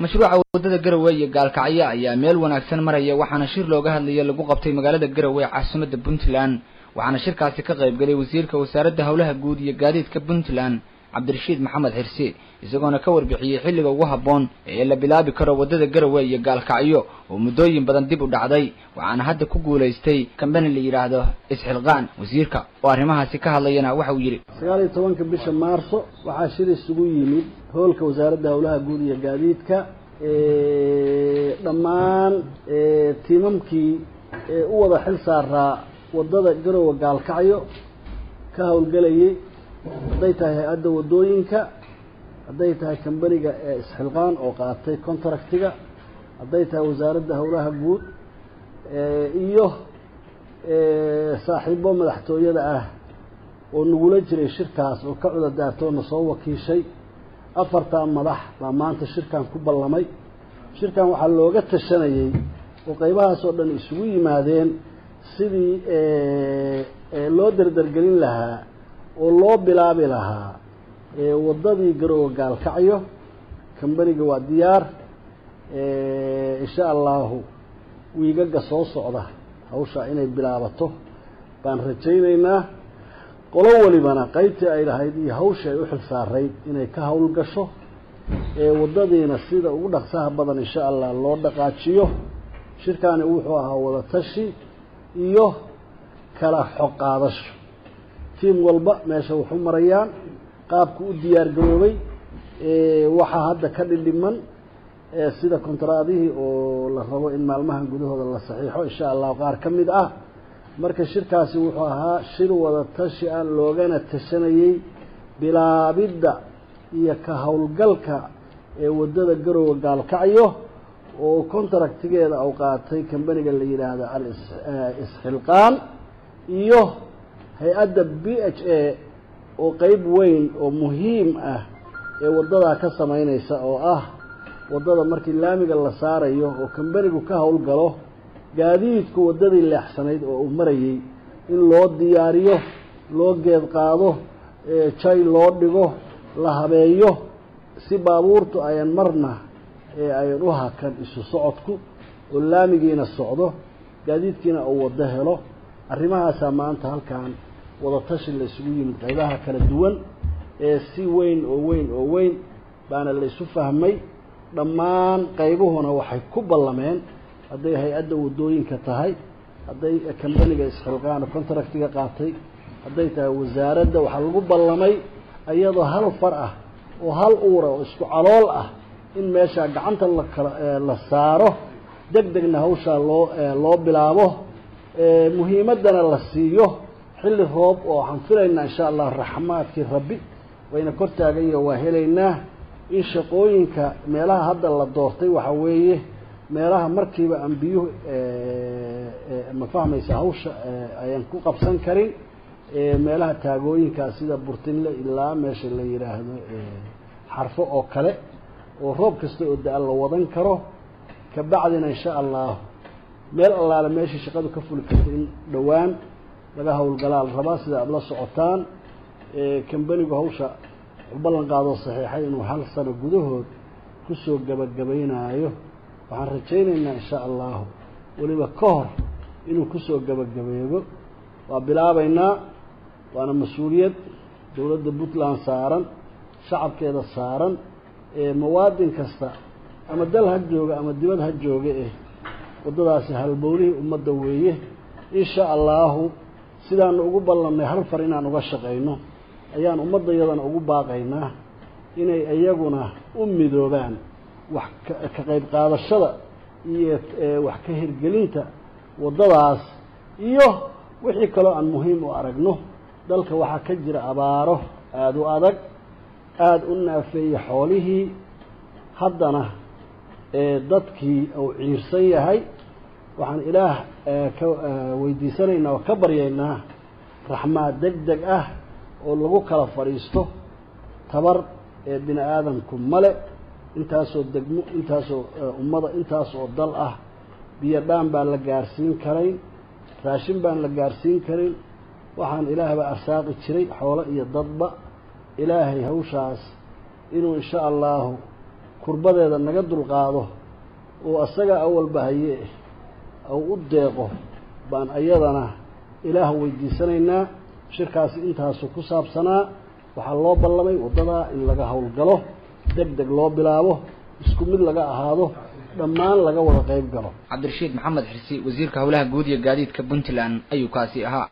mashruuca waddada garowe iyo gaalkacyo ayaa meel wanaagsan maraya waxaana shir looga hadlaya lagu qabtay magaalada garowe caasimadda puntland waxaana shirkaasi ka qayb galay wasiirka wasaaradda howlaha guud iyo gaadiidka puntland cabdirashiid maxamed xirsi isagoona ka warbixiyey xilliga ugu habboon ee la bilaabi karo waddada garowe iyo gaalkacyo oo muddooyin badan dib u dhacday waxaana hadda ku guulaystay kambani la yidhaahdo isxilqaan wasiirka oo arrimahaasi ka hadlayana waxa uu yidhi sagaal iyo tobanka bisha maarso waxaa shir isugu yimid hoolka wasaaradda howlaha guud iyo gaadiidka dhammaan tiimamkii u wada xil saaraa waddada garowe gaalkacyo ka howlgelayay hadday tahay hay-adda waddooyinka hadday tahay kambaniga ee isxilqaan oo qaatay contractiga hadday tahay wasaaradda howlaha guud iyo saaxiibo madaxtooyada ah oo nagula jiray shirkaas oo ka cudadaartay oo na soo wakiishay afartaa madax baa maanta shirkan ku ballamay shirkan waxaa looga tashanayey oo qaybahaas oo dhan isugu yimaadeen sidii loo derdergelin lahaa oo loo bilaabi lahaa waddadii garowe gaalkacyo kambaniga waa diyaar insha allahu wiigaga soo socda hawshaa inay bilaabato baan rajaynaynaa qolo walibana qaybtii ay lahayd iyo hawshii ay u xil saarayd inay ka hawl gasho waddadiina sida ugu dhaqsaha badan insha allah loo dhaqaajiyo shirkaani wuxuu ahaa wadatashi iyo kala xog qaadasho tiim walba meesha waxu marayaan qaabku u diyaar garoobay waxaa hadda ka dhidhiman sida kontraadihii oo la rabo in maalmahan gudahooda la saxiixo insha allahu qaar ka mid ah marka shirkaasi wuxuu ahaa shir wada tashi ah loogana tashanayey bilaabidda iyo ka howlgalka ee waddada garowe gaalkacyo oo contractigeeda u qaatay kambaniga la yidhaahdo al-isxilqaan iyo hay-adda b h a oo qeyb weyn oo muhiim ah ee waddadaa ka samaynaysa oo ah waddada markii laamiga la saarayo oo kambanigu ka howlgalo gaadiidku waddadii leexsanayd oo uu marayey in loo diyaariyo loo geed qaado jay loo dhigo la habeeyo si baabuurtu ayan marna ee ayan u hakan isu socodku oo laamigiina socdo gaadiidkiina uu waddo helo arrimahaasaa maanta halkan wadatashi la isugu yimid qaybaha kala duwan ee si weyn oo weyn oo weyn baana la isu fahmay dhammaan qaybuhuna waxay ku ballameen hadday hay-adda waddooyinka tahay hadday kambaniga isxilqaano contractiga qaatay hadday tahay wasaaradda waxaa lagu ballamay iyadoo hal far ah oo hal uura oo isku calool ah in meeshaa gacanta lakala la saaro deg degna hawshaa loo loo bilaabo muhiimaddana la siiyo xilli roob oo waxaan filaynaa insha allah raxmaadkii rabbi wayna kor taagayo waa helaynaa in shaqooyinka meelaha hadda la doortay waxaa weeye meelaha markiiba aan biyuhu ma fahmaysa hawsha ayaan ku qabsan karin meelaha taagooyinkaa sida burtinle ilaa meesha la yidhaahdo xarfo oo kale oo roob kasta oo da-a la wadan karo kabacdina insha allahu meel allaale meeshii shaqadu ka fuli karta in dhowaan laga howlgalaa la rabaa sida aada la socotaan kambanigu hawsha ballan qaadoo saxiixay inuu hal sano gudahood kusoo gabagabaynaayo waxaan rajaynaynaa insha allahu weliba ka hor inuu kusoo gabagabeebo waa bilaabaynaa waana mas-uuliyad dowladda puntland saaran shacabkeeda saaran mawaadin kasta ama dal ha jooga ama dibad ha jooga eh waddadaasi halbowlihii ummadda weeye insha allahu sidaanu ugu ballannay hal far inaan uga shaqayno ayaan ummaddayadana ugu baaqaynaa inay iyaguna u midoobaan wax ka qayb qaadashada iyo wax ka hirgelinta waddadaas iyo wixii kaloo aan muhiim u aragno dalka waxaa ka jira abaaro aada u adag aada u naafeeye xoolihii haddana dadkii uu ciirsan yahay waxaan ilaah ka weydiisanaynaa oo ka baryaynaa raxmaad deg deg ah oo lagu kala fadhiisto tabar ee bini aadamku male intaasoo degmo intaasoo ummada intaas oo dal ah biyo dhaan baan la gaarsiin karayn raashin baan la gaarsiin karin waxaan ilaahbaa arsaaqi jiray xoolo iyo dadba ilaahay hawshaas inuu insha allahu kurbadeeda naga dulqaado oo asaga awalba haye ou u deeqo baan ayadana ilaah weydiisanaynaa shirkaasi intaasu ku saabsanaa waxaa loo ballamay waddadaa in laga howlgalo deg deg loo bilaabo isku mid laga ahaado dhammaan laga wada qayb galo cabdirashiid maxamed xirsi wasiirka howlaha guud iyo gaadiidka puntland ayuu kaasi ahaa